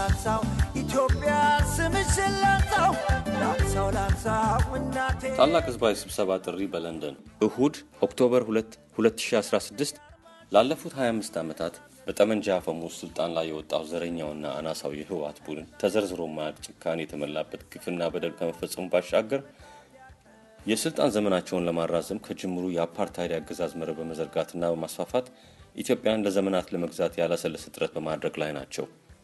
ላንሳው ኢትዮጵያ ስምሽን ላንሳው ላንሳው ላንሳው እናቴ ታላቅ ህዝባዊ ስብሰባ ጥሪ በለንደን እሁድ ኦክቶበር 2 2016 ላለፉት 25 ዓመታት በጠመንጃ አፈሙዝ ስልጣን ላይ የወጣው ዘረኛውና አናሳው የህወሓት ቡድን ተዘርዝሮ ማያልቅ ጭካኔ የተሞላበት ግፍና በደል ከመፈጸሙ ባሻገር የስልጣን ዘመናቸውን ለማራዘም ከጅምሩ የአፓርታይድ አገዛዝ መረብ በመዘርጋትና በማስፋፋት ኢትዮጵያን ለዘመናት ለመግዛት ያላሰለሰ ጥረት በማድረግ ላይ ናቸው።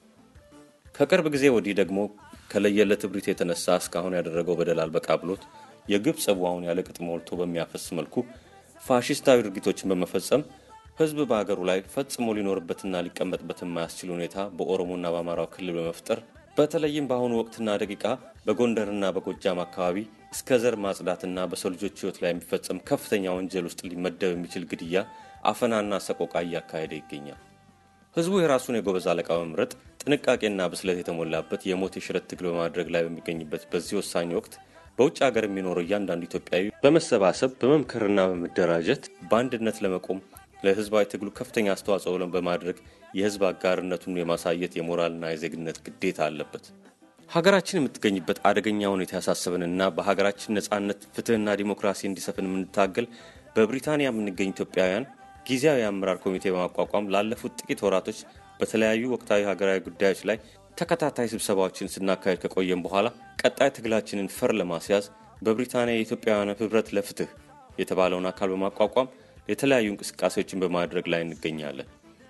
ከቅርብ ጊዜ ወዲህ ደግሞ ከለየለት እብሪት የተነሳ እስካሁን ያደረገው በደል አልበቃ ብሎት የግብ ጽዋውን ያለ ቅጥ ሞልቶ በሚያፈስ መልኩ ፋሽስታዊ ድርጊቶችን በመፈጸም ህዝብ በሀገሩ ላይ ፈጽሞ ሊኖርበትና ሊቀመጥበት የማያስችል ሁኔታ በኦሮሞና በአማራው ክልል በመፍጠር በተለይም በአሁኑ ወቅትና ደቂቃ በጎንደርና በጎጃም አካባቢ እስከ ዘር ማጽዳትና በሰው ልጆች ህይወት ላይ የሚፈጸም ከፍተኛ ወንጀል ውስጥ ሊመደብ የሚችል ግድያ፣ አፈናና ሰቆቃ እያካሄደ ይገኛል። ህዝቡ የራሱን የጎበዝ አለቃ በመምረጥ ጥንቃቄና ብስለት የተሞላበት የሞት የሽረት ትግል በማድረግ ላይ በሚገኝበት በዚህ ወሳኝ ወቅት በውጭ ሀገር የሚኖረው እያንዳንዱ ኢትዮጵያዊ በመሰባሰብ በመምከርና በመደራጀት በአንድነት ለመቆም ለህዝባዊ ትግሉ ከፍተኛ አስተዋጽኦ በማድረግ የህዝብ አጋርነቱን የማሳየት የሞራልና የዜግነት ግዴታ አለበት። ሀገራችን የምትገኝበት አደገኛ ሁኔታ ያሳሰበንና በሀገራችን ነጻነት፣ ፍትህና ዲሞክራሲ እንዲሰፍን የምንታገል በብሪታንያ የምንገኝ ኢትዮጵያውያን ጊዜያዊ የአመራር ኮሚቴ በማቋቋም ላለፉት ጥቂት ወራቶች በተለያዩ ወቅታዊ ሀገራዊ ጉዳዮች ላይ ተከታታይ ስብሰባዎችን ስናካሄድ ከቆየም በኋላ ቀጣይ ትግላችንን ፈር ለማስያዝ በብሪታንያ የኢትዮጵያውያን ህብረት ለፍትህ የተባለውን አካል በማቋቋም የተለያዩ እንቅስቃሴዎችን በማድረግ ላይ እንገኛለን።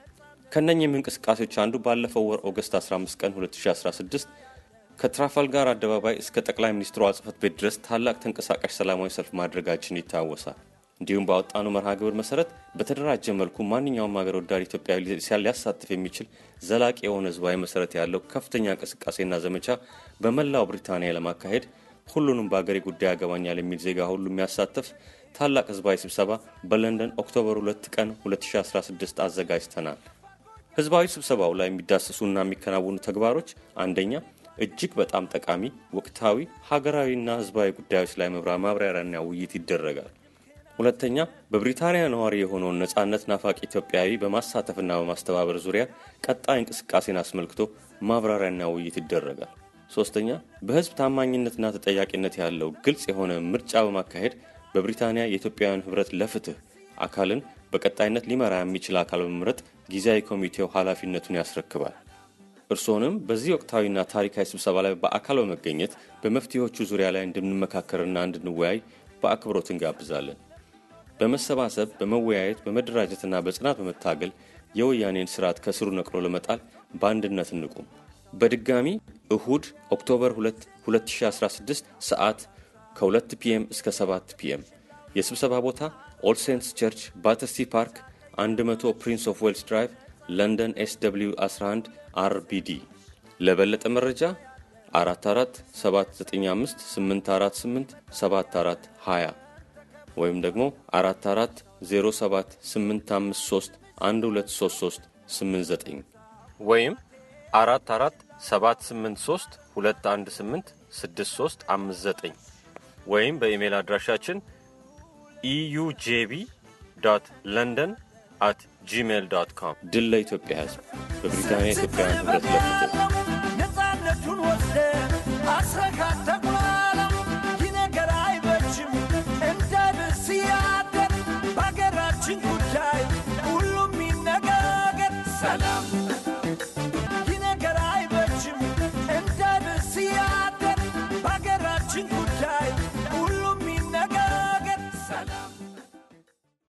ከነኚህም እንቅስቃሴዎች አንዱ ባለፈው ወር ኦገስት 15 ቀን 2016 ከትራፋልጋር አደባባይ እስከ ጠቅላይ ሚኒስትሯ ጽህፈት ቤት ድረስ ታላቅ ተንቀሳቃሽ ሰላማዊ ሰልፍ ማድረጋችን ይታወሳል። እንዲሁም በአወጣኑ መርሃ ግብር መሰረት በተደራጀ መልኩ ማንኛውም ሀገር ወዳድ ኢትዮጵያዊ ሊያሳትፍ የሚችል ዘላቂ የሆነ ህዝባዊ መሰረት ያለው ከፍተኛ እንቅስቃሴና ዘመቻ በመላው ብሪታንያ ለማካሄድ ሁሉንም በሀገሬ ጉዳይ ያገባኛል የሚል ዜጋ ሁሉ የሚያሳትፍ ታላቅ ህዝባዊ ስብሰባ በለንደን ኦክቶበር 2 ቀን 2016 አዘጋጅተናል። ህዝባዊ ስብሰባው ላይ የሚዳሰሱና የሚከናወኑ ተግባሮች አንደኛ እጅግ በጣም ጠቃሚ ወቅታዊ ሀገራዊና ህዝባዊ ጉዳዮች ላይ ማብራሪያና ውይይት ይደረጋል። ሁለተኛ በብሪታንያ ነዋሪ የሆነውን ነጻነት ናፋቂ ኢትዮጵያዊ በማሳተፍና በማስተባበር ዙሪያ ቀጣይ እንቅስቃሴን አስመልክቶ ማብራሪያና ውይይት ይደረጋል። ሶስተኛ በህዝብ ታማኝነትና ተጠያቂነት ያለው ግልጽ የሆነ ምርጫ በማካሄድ በብሪታንያ የኢትዮጵያውያን ህብረት ለፍትህ አካልን በቀጣይነት ሊመራ የሚችል አካል በመምረጥ ጊዜያዊ ኮሚቴው ኃላፊነቱን ያስረክባል። እርስዎንም በዚህ ወቅታዊና ታሪካዊ ስብሰባ ላይ በአካል በመገኘት በመፍትሄዎቹ ዙሪያ ላይ እንድንመካከርና እንድንወያይ በአክብሮት እንጋብዛለን። በመሰባሰብ በመወያየት በመደራጀትና በጽናት በመታገል የወያኔን ስርዓት ከስሩ ነቅሎ ለመጣል በአንድነት እንቁም። በድጋሚ እሁድ ኦክቶበር 2 2016 ሰዓት ከ2 ፒኤም እስከ 7 ፒኤም የስብሰባ ቦታ ኦል ሴንትስ ቸርች ባተስቲ ፓርክ 100 ፕሪንስ ኦፍ ዌልስ ድራይቭ ለንደን ኤስ ደብልዩ 11 አርቢዲ ለበለጠ መረጃ 44 795 848 74 20 ወይም ደግሞ 44 07 853 1233 89 ወይም 44 783 218 6359 ወይም በኢሜይል አድራሻችን ኢዩጄቢ ዶት ለንደን አት ጂሜይል ዶት ኮም። ድል ለኢትዮጵያ ሕዝብ! በብሪታንያ ኢትዮጵያውያን ህብረት ለፍትህ